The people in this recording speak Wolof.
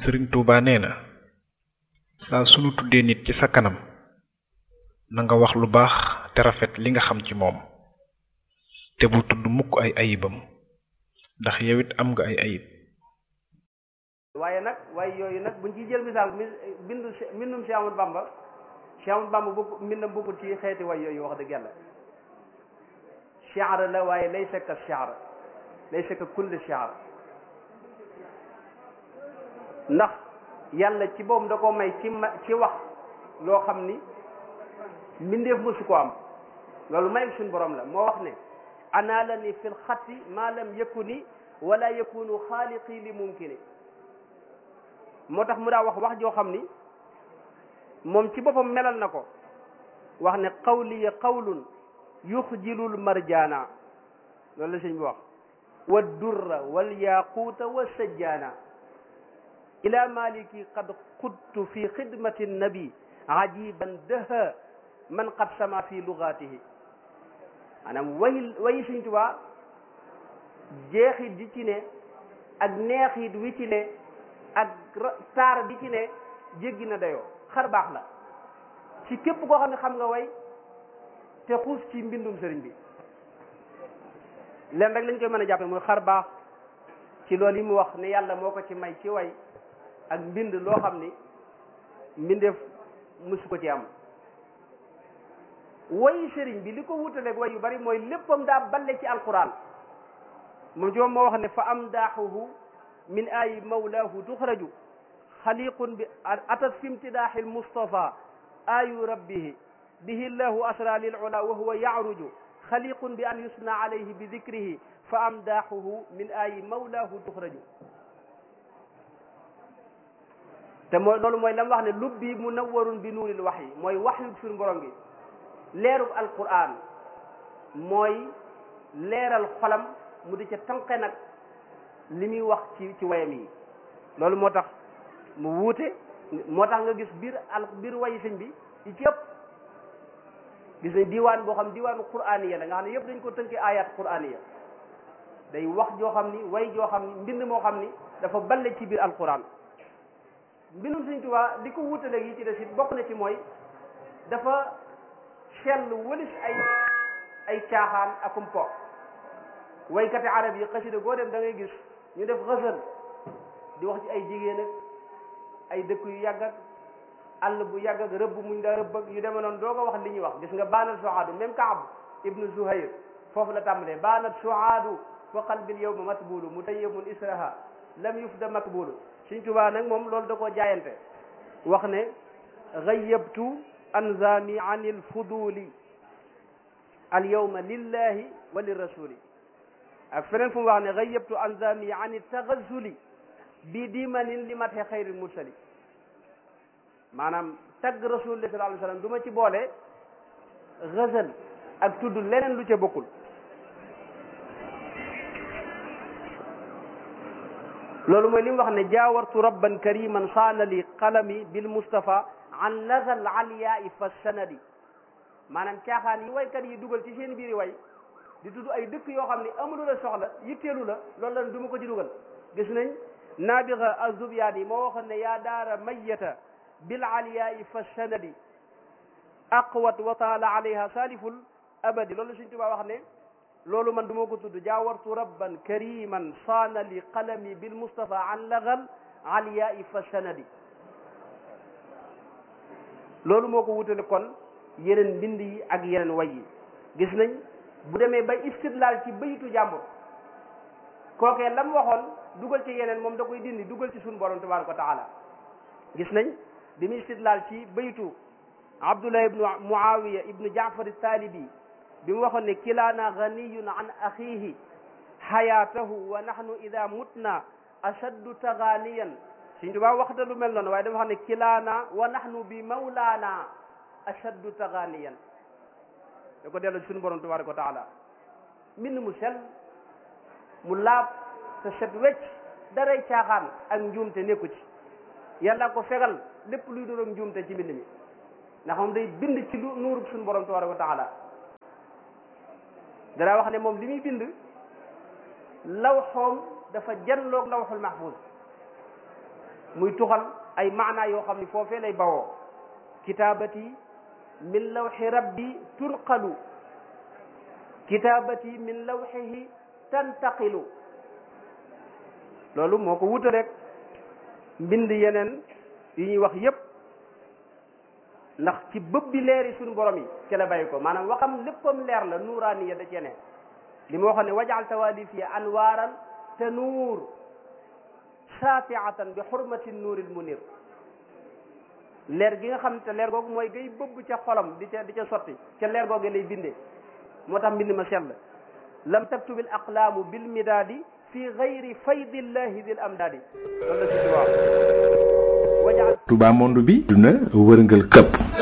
sëriñ Tuuba nee na saa sunu tuddee nit ci sa kanam na nga wax lu baax te rafet li nga xam ci moom te bu tudd mukk ay ayibam ndax yow it am nga ay ayib waaye nag waaye yooyu nag buñ ciy jël misaal mi bindu mbindum Cheikh Amadou Bamba Cheikh Amadou Bamba bokk mbindam bokkul ci xeeti way yooyu wax dëgg yàlla shi'ar la waaye laysa ka shi'ar laysa ka kulli shi'ar ndax yàlla ci boobu da ko may ci ma ci wax loo xam ni mbindeef mësu ko am loolu may suñ borom la moo wax ne anaala ni fil xatti ma lam yakuni wala yakunu xaaliqi li mumkini moo tax mu daa wax wax joo xam ni moom ci boppam melal na ko wax ne qawliya qawlun yuxjilul marjaana loolu la sëñ bi wax wa durra wal yaquuta wa sajjaana ila maliki qad qudtu fi xidmati nabi ajiban daha man qad sama fi lugatihi maanaam way wayi sëñ Tuubaa jeexit di ci ne ak neexit wi ci ne ak taar bi ci ne jéggi na dayoo xar baax la ci képp koo xam ne xam nga way te xuus ci mbindum sëriñ bi leen rek lañ koy mën a jàppe mooy xar baax ci loolu yi mu wax ne yàlla moo ko ci may ci way ak mbind loo xam ni mbindeef musu ko ci am wayi sëriñ bi li ko wutaleeg way yu bari mooy léppam daa balle ci alquran moom ci moom moo wax ne fa am daaxuhu min ayi mawlaahu tuxraju xaliqun bi atat fi imtidaaxi almustafa ayu rabbihi bihi llahu asra lil ula wa huwa yacruju xaliqun bi an yusna alayhi bi dikrihi fa amdaaxuhu min ayi mawlaahu tuxraju te mooy loolu mooy la mu wax ne lubbi munawwarun bi nuuril waxyi mooy waxyu suñu borom gi leerub alquran mooy leeral xolam mu di ca tànqe nag li muy wax ci ci wayam yi loolu moo tax mu wuute moo tax nga gis biir al biir wayi sëñ bi yi ci ëpp gis nañ diwaan boo xam diwaanu quraaniya la nga xam ne yëpp dañ ko tënkee ayat quraaniya day wax joo xam ni way joo xam ni mbind moo xam ni dafa balle ci biir alquran mbindum sëñ Tuubaa di ko wuutale yi ci des it bokk na ci mooy dafa sell wëlis ay ay caaxaan akum po waykati arab yi xasida goo dem da ngay gis ñu def xësal di wax ci ay jigéen ak ay dëkk yu yàgg ak àll bu yàgg ak rëbb muñ daa rëbb ak yu demee noonu doo ko wax li ñuy wax gis nga baanat suhaadu même Kaab ibnu Zuhayr foofu la tàmbalee baanat suhaadu fa qalbil yawma matbulu mutayyamun israha lam yufda makbulu Sëñ Tuubaa nag moom loolu da koo jaayante wax ne gayyabtu anzami an il fuduli al yawma lillahi wa lirrasuli ak feneen fu mu wax ne gayyabtu anzami an il tagazuli bi dimanin li mate xayril mursali maanaam tagg rasulullah sallallahu alayhi wa sallam du ma ci boole gazal ak tudd leneen lu ca bokkul loolu mooy li mu wax ne jaawartu rabban kariman saana li qalami bil mustafa an lazal aliyaai fa sanadi maanaam caaxaan yi waykat yi dugal ci seen biiri way di tudd ay dëkk yoo xam ne amulu la soxla yitteelu la loolu lan du ma ko ci dugal gis nañ naabiga azubyaani yi moo waxoon ne yaa daara mayyata bil aliyaai fa sanadi aqwat wa taala alayha saliful abadi loolu Sëñ Tuubaa wax ne loolu man du ma ko tudd jaawartu rabban kariman saana li qalami bil mustafa an lagal aliyaai fa sanadi loolu moo ko wutale kon yeneen mbind yi ak yeneen way yi gis nañ bu demee bay istidlaal ci bayitu jàmbur kookee lam waxoon dugal ci yeneen moom da koy dindi dugal ci suñu borom tabaraka wa taala gis nañ bi muy istidlaal ci bayitu abdullah ibnu muawiya ibnu jaafar talibi bi mu waxoon ne kilaana ganiyun an axihi xayaatahu wa nahnu ida mutna ashaddu taganiyan Sëñ Tuubaa waxta lu mel noonu waaye dama xam ne kilaana wa nahnu bi mawlaana ashaddu taganiyan da ko delloo ci suñu borom tabaraka wa taala mbind mu sel mu laab te set wecc daray caaxaan ak njuumte nekku ci yàlla ko fegal lépp luy doon njuumte ci mbind mi ndax moom day bind ci lu nuurub suñu borom tabaraka wa taala danaa wax ne moom li muy bind lawxoom dafa janloog lawxul mahfuz muy tuxal ay maanaa yoo xam ni foofee lay bawoo kitaabati min lawxi rabbi tunqalu kitaabati min lawxihi tantaqilu loolu moo ko wuta rek mbind yeneen yi ñuy wax yépp ndax ci bëb bi leeri suñu borom yi ci la bàyyi ko maanaam waxam léppam leer la nuuraaniya da cee ne li ma waxoon ne wajal tawalifi anwaaran te nuur saatiatan bi xurmati nuuril munir leer gi nga xam te leer googu mooy gay bëbb ca xolam di ca di ca sotti ca leer googu lay bindee moo tax mbind ma sell lam taktubi al aqlaamu bil midaadi fi gayri faydillahi dil amdaadi loolu la si di waaw Touba monde bi duna wërngal këpp